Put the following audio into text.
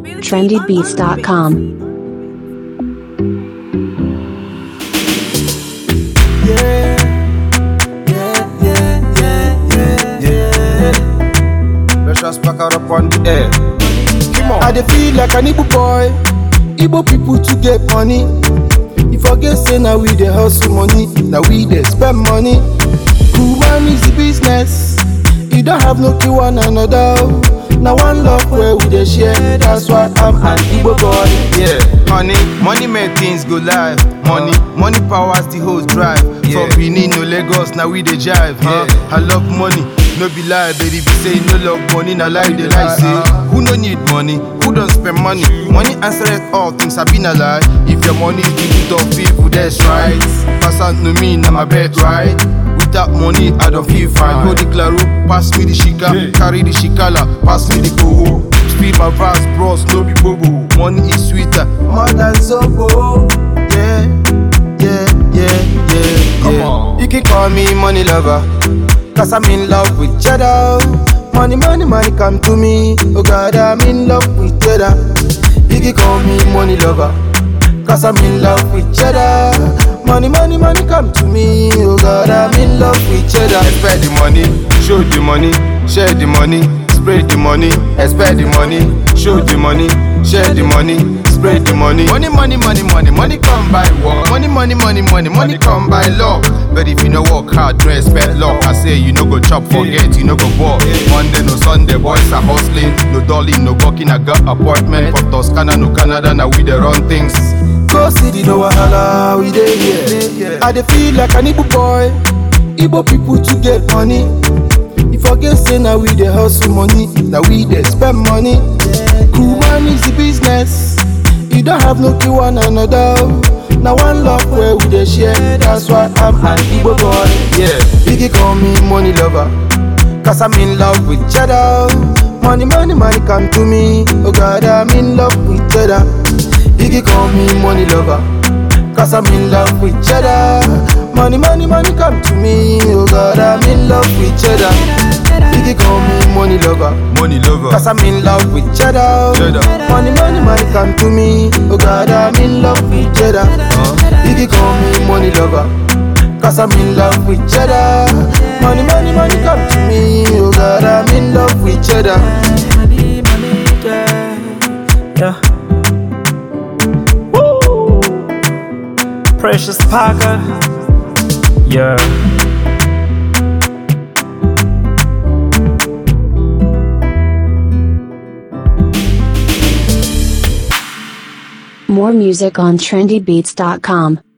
trendybeats.com. Yeah, yeah, yeah, yeah, yeah, yeah. Let's just pack her up on the air. Come on. I dey feel like an Igbo boy. Igbo people to get money. You forget say now we dey hustle money, now we dey spend money. Woman is the business. You don't have no kill one another. oh. Now one love where we dey share. That's why I'm an Igbo boy. Yeah, honey, money make things go live. Money, money powers the whole drive. From Benin to Lagos, now we dey jive. Huh? I love money, no be lie, baby. Be say no love money, na lie they lie. Say who no need money, who don't spend money? Money answers all things. I been a lie. If your money is the good of people, that's right. Pass out to me, now my bet right. Without money, I don't feel fine. Hold the claro, pass me the shika, carry the shikala, pass me the koho. Speed my verse, bros, no be bobo. Money is sweeter, more than zobo. Yeah, yeah, yeah, yeah. Come yeah. on. You can call me money lover, cause I'm in love with cheddar. Money, money, money come to me. Oh God, I'm in love with cheddar. You can call me money lover, Cause I'm in love with cheddar. Money, money, money come to me. Oh God, I'm in love with cheddar. expect the money, show the money, share the money, spread the money, expect the money, show the money, share the money, spread the money. Money, money, money, money, money come by work. Money, money, money, money, money come by luck. But if you no work hard, no expect luck. I say you no go chop, forget, you no go work. Monday, no Sunday, boys are hustling. No dolly, no working, I got appointment for Toscana, no Canada, now we the run things. Go see the no wahala, we dey here. I dey feel like an Igbo boy. Igbo people to get money. You forget say now we dey hustle money, now we dey spend money. Woman is the business. You don't have no kill one another. Now one love where we dey share. That's why I'm an Igbo boy. Yeah, you can call me money lover, cause I'm in love with cheddar. Money, money, money come to me. Oh God, I'm in love with cheddar. You can call me money lover, Cause I'm in love with cheddar. Money, money, money come to me. Oh God, I'm in love with cheddar. you can call me money lover, money lover. Cause I'm in love with cheddar. Cheddar. Money, money, money come to me. Oh God, I'm in love with cheddar. Uh, you can call me money lover. Cause I'm in love with cheddar. Money, money, money come to me. Oh God, I'm in love with cheddar. money, money, yeah, yeah. Woo! Precious Parker, yeah. More music on trendybeats.com.